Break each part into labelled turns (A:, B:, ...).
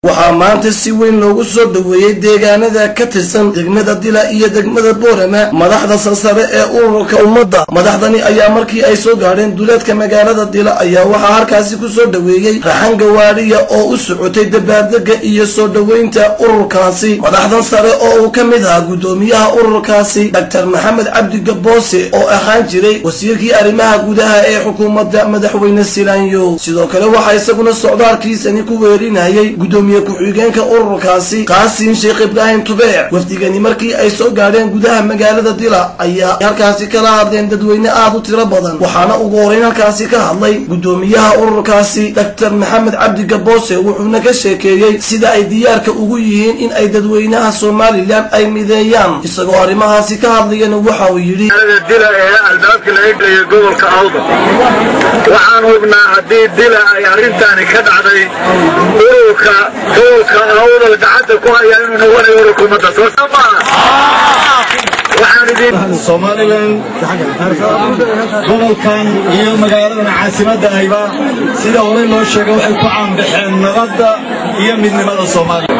A: waxaa maanta si weyn loogu soo dhoweeyey deegaanada ka tirsan degmada dila iyo degmada boorama madaxda sarsare ee ururka ummadda madaxdani ayaa markii ay soo gaadheen duleedka magaalada dila ayaa waxaa halkaasi ku soo dhoweeyey raxan gawaadhiya oo u socotay dabaaldega iyo soo dhoweynta ururkaasi madaxdan sare oo uu ka mid ahaa guddoomiyaha ururkaasi doctor maxamed cabdi gaboose oo ahaan jiray wasiirkii arrimaha gudaha ee xukuumadda madaxweyne silaanyo sidoo kale waxaa isaguna socdaalkiisani ku weerinayay guddoomiye ku-xigeenka ururkaasi qaasiin sheekh ibraahim tubeec wafdigani markii ay soo gaadheen gudaha magaalada dila ayaa halkaasi kala hadleen dadweyne aad u tiro badan waxaana ugu horeyn halkaasi ka hadlay guddoomiyaha ururkaasi doctor maxamed cabdi gaboose wuxuuna ka sheekeeyey sida ay diyaarka ugu yihiin in ay dadweynaha somalilan ay mideeyaan isagoo arrimahaasi ka hadlayana waxa uu yidhi
B: dila ee albaabka laga geeyo gobolka awda waxaan hubnaa haddii dila ay arrintaani ka dhacday ururka gobolka awdal gacanta ku haya inuu noqonayo ururka ummadda soo
C: somalilan gobolkan iyo magaaladan caasimadda ayba sida horey loo sheegay waxay ku caanbaxeen nabadda iyo midnimada soomaaliya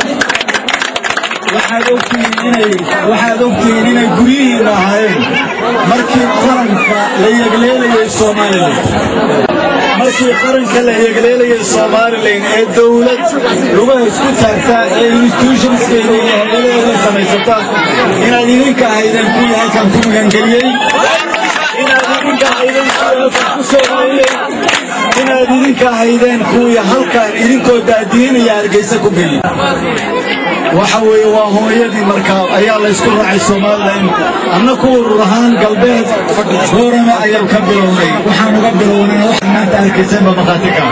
C: waxaad ogtihiin inay guryihiina ahayn markii qaranka la yegleelayay somalilan markii qaranka la yegleelayay somalilan ee dowlad lugaha isku taagta ee institutionskeeda iyo hayadaheeda samaysata inaad idinka ahaydeen kuwii halkan ku magangeliyey inaad idinka ahaydeen kuwii halkan ku soo hoyey inaad idinka ahaydeen kuwii halkan idinkoo daadiinaya hargeysa ku geliyey waxa weeye waa hooyadii markaa ayaa laysku raacay somalilan anna ku urur ahaan galbeed boorame ayaan ka bilownay waxaan uga bilownay wax maanta arkaysanba makhaatikaa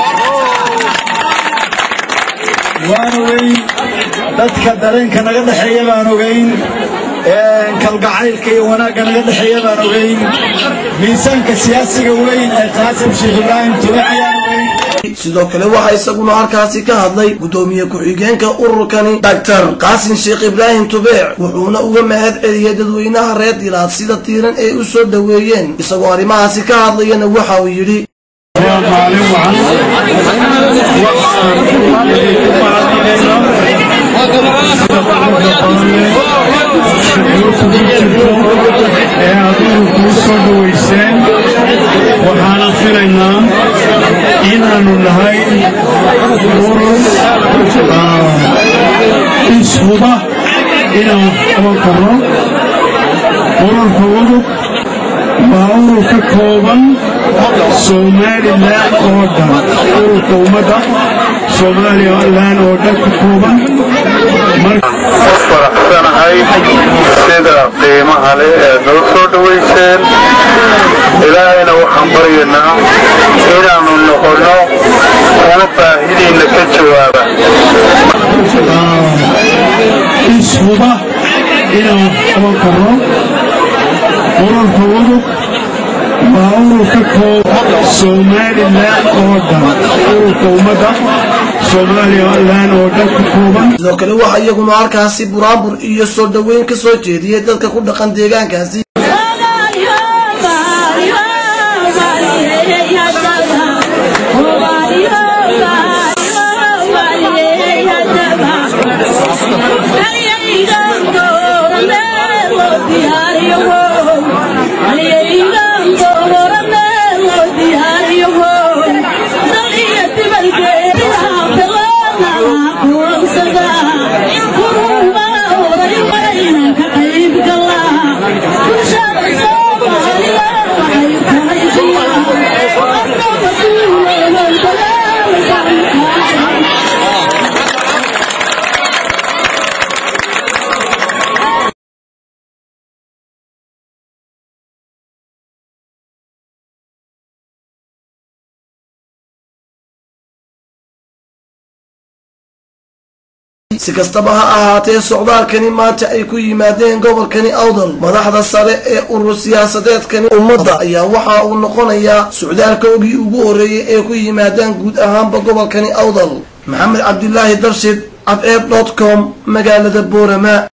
C: waan ogeyn dadka dareenka naga dhexeeya baan ogeyn kalgacaylka iyo wanaagga naga dhexeeya baan ogeyn miisaanka siyaasiga weyn ee qaasim sheekh ibraahim tube ayaan ogeyn
A: sidoo kale waxaa isaguna halkaasi ka hadlay guddoomiye ku-xigeenka ururkani doctor qaasin sheekh ibraahim tubeec wuxuuna uga mahad celiyey dadweynaha reer dilaad sida tiiran ay u soo dhoweeyeen isagoo arrimahaasi ka hadlayana waxa uu yidhi
D: ee aad ururkuu soo dhowayseen waxaana filaynaa inaannu nahay urur ishuba inaan qaban karno ururka udug waa urur ka kooban somalilan oo dhan ururka ummadda somalilan oo dhan ka kooban
B: ku faraxsanahay sida qiimaha leh ee noo soo dhowayseen ilaahayna waxaan baryaynaa inaannu noqonno kuwa baahidiinna ka jawaaba
D: ishuba inaan qaban karno ururka udug waa urur ka kooban somalilan oo dhan ururka ummadda somalilan oo dhan ka kooban
A: sidoo kale waxaa iyaguna halkaasi buraanbur iyo soo dhoweyn ka soo jeediyey dadka ku dhaqan deegaankaasi si kastaba ha ahaatee socdaalkani maanta ay ku yimaadeen gobolkani awdal madaxda sare ee urur siyaasadeedkani ummadda ayaa waxa uu noqonayaa socdaalkoogii ugu horreeyey ee ku yimaadaan guud ahaanba gobolkani awdal maxamed cabdilaahi darshid cadceeb dot com magaalada boorama